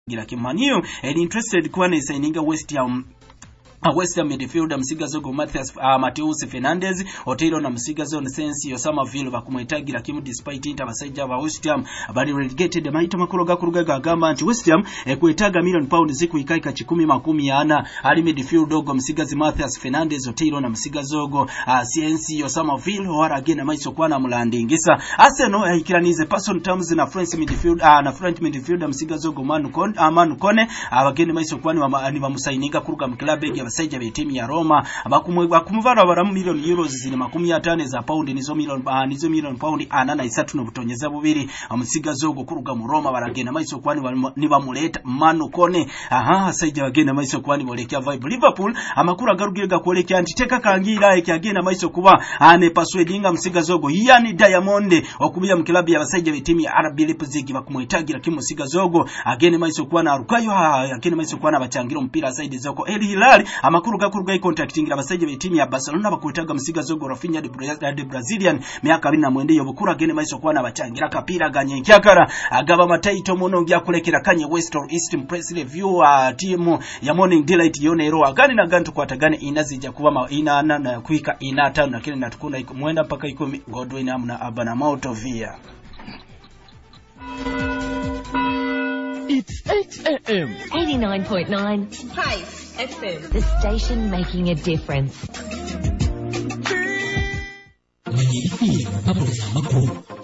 gira kimaniyo eri interested kuba nesaininga West Ham Uh, West Ham midfielder Msigazogo Matthias uh, Mateus Fernandez Otero na Msigazo Sensi Osamaville bakumwetagira kimu despite inter basajja ba West Ham bali relegated maito makuru gakuruga gagamba nti West Ham eh, kwetaga million pound ziku ikaika chikumi makumi ana ali midfield ogo Msigazi Matthias Fernandez Otero na Msigazogo uh, Sensi Osamaville wara agena maiso kwana mulandingisa Arsenal uh, ikiranize person terms na French midfield uh, na French midfielder Msigazogo Manu Kone uh, Manu Kone abageni uh, maiso kwani ni bamusaininga kuruga mu club ya abasajja b'ettiimu ya Roma bakumuvara baramu milioni euros zine makumi ataano za paundi nizo milioni uh, nizo milioni paundi ana na isatu n'obutonyeza bubiri omusigazi ogwo kuruga mu Roma baragenda maiso kwani nibamuleta Manu Kone aha asajja bagenda maiso kwani bolekya vibe Liverpool amakuru agarugire gakwolekya nti teka kangira ekyagenda maiso kuba ane persuadinga musigazi ogwo yani Diamond okubya mu kilabu y'abasajja b'ettiimu ya RB Leipzig bakumwetagira kimusigazi ogwo agende maiso kwana arukayo agende maiso kwana abachangira omupira zaidi zoko El Hilal amakuru gakuru gai contactingira abasajja b'ettiimu ya Barcelona bakwetaga musigazi ogwo Rafinha de, Bra de Brazilian myaka abiri na mwenda yobukuru agende maiso kwana abachangira kapira ganye nkyakara agaba mataito muno ngyakulekera kanye West or East Press Review uh, timu ya Morning Delight yone ero agani na gantu kwatagane inazija kuba ma ina na, na kuika ina tano lakini natukunda iko mwenda mpaka ikumi Godwin amna abana Mauto via It's 8 a.m. 89.9 Hive FM. The station making a difference. mwenye ifi na papo za makuru